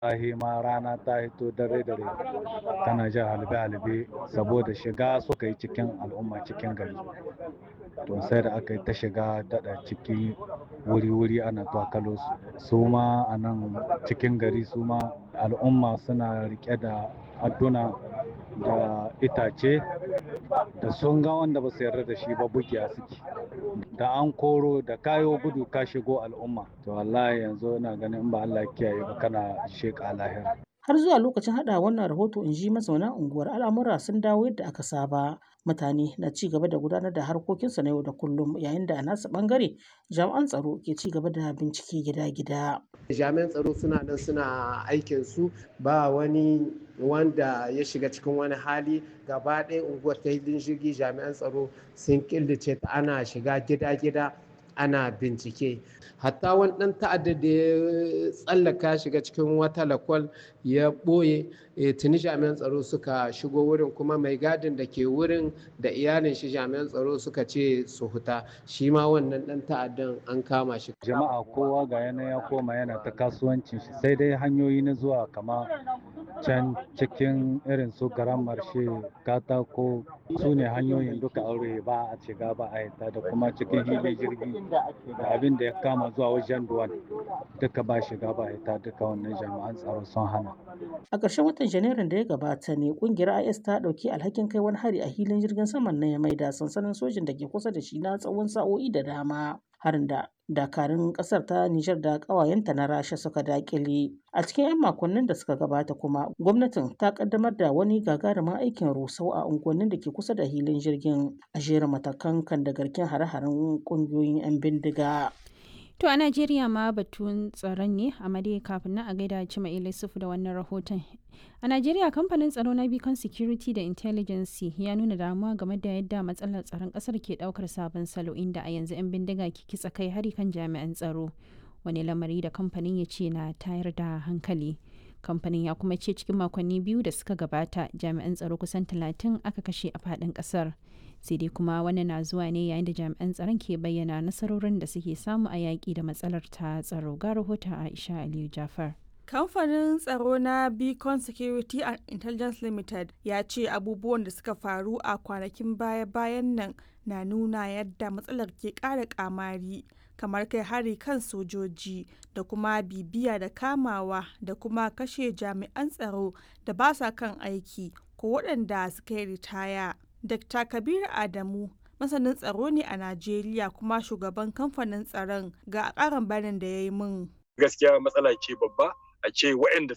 sahe ma rana ta hito dare dare tana jan halbe-halbe saboda shiga suka yi cikin al'umma cikin gari to sai da aka yi ta shiga daɗa ciki wuri-wuri ana twakalo su su ma a nan cikin gari su ma al'umma suna rike da adduna da itace da sun ga wanda ba su yarda da shi ba bugiya suke da an koro da kayo gudu ka shigo al'umma to wallahi yanzu ina ganin in ba Allah kiyaye ba kana sheka lahira har zuwa lokacin hada wannan rahoto in ji mazauna unguwar al'amura sun dawo yadda aka saba mutane na ci gaba da gudanar da harkokinsu na yau da kullum yayin da a nasu bangare jami'an tsaro ke ci gaba da bincike gida-gida jami'an tsaro suna nan suna aikin su ba wani wanda ya shiga cikin wani hali gaba ɗaya unguwar ta hidin jirgi jami'an tsaro sun killace ta ana shiga gida-gida ana bincike hatta wani ɗan ta'adda da ya tsallaka shiga cikin wata lakwal ya ɓoye tuni jami'an tsaro suka shigo wurin kuma mai gadin da ke wurin da iyalin shi jami'an tsaro suka ce su huta shi ma wannan ɗan ta'addan an kama shi jama'a kowa ga yana ya koma yana ta kasuwancin shi sai dai hanyoyi na zuwa kama can cikin irin su garan marshe katako su ne hanyoyin duka aure ba a shiga ba a yata da kuma cikin hili jirgi da abin da ya kama zuwa wajen duwan duka ba shiga ba a yata duka wannan jami'an tsaro sun hana a ƙarshen watan janairun da ya gabata ne ƙungiyar is ta ɗauki alhakin kai wani hari a hilin jirgin saman na mai da sansanin sojin da ke kusa da shi na tsawon sa'o'i da dama harin da dakarun kasar ta Nijar da ƙawayenta na Rasha suka dakile. A cikin 'yan makonnin da suka gabata kuma gwamnatin ta kaddamar da wani gagarumin aikin rusau a unguwannin da ke kusa da hilin jirgin a jera matakan kan da garken hare-haren ƙungiyoyin 'yan bindiga. To a Najeriya ma batun tsaron ne a dai kafin nan a gaida Cima Ilisufu da wannan rahoton. A Najeriya kamfanin tsaro na Beacon Security da Intelligence ya nuna damuwa game da yadda matsalar tsaron kasar ke daukar sabon salo inda a yanzu 'yan bindiga ke kitsa kai hari kan jami'an tsaro. Wani lamari da kamfanin ya ce na tayar da hankali. Kamfanin ya kuma ce cikin makonni biyu da suka gabata jami'an tsaro kusan talatin aka kashe a faɗin ƙasar. sai dai kuma wannan na zuwa ne yayin da jami'an tsaron ke bayyana nasarorin da suke samu a yaƙi da matsalar ta tsaro ga rahoton aisha aliyu jafar kamfanin tsaro na beacon security and intelligence limited ya ce abubuwan da suka faru a kwanakin baya-bayan nan na nuna yadda matsalar ke ƙara kamari kamar kai hari kan sojoji da kuma bibiya da kamawa da kuma kashe jami'an tsaro da ba sa kan aiki ko waɗanda suka yi ritaya Dr. Kabir Adamu masanin tsaro ne a Najeriya kuma shugaban kamfanin tsaron ga ƙarin bayanin da ya yi min. Gaskiya matsala ce babba a ce waɗanda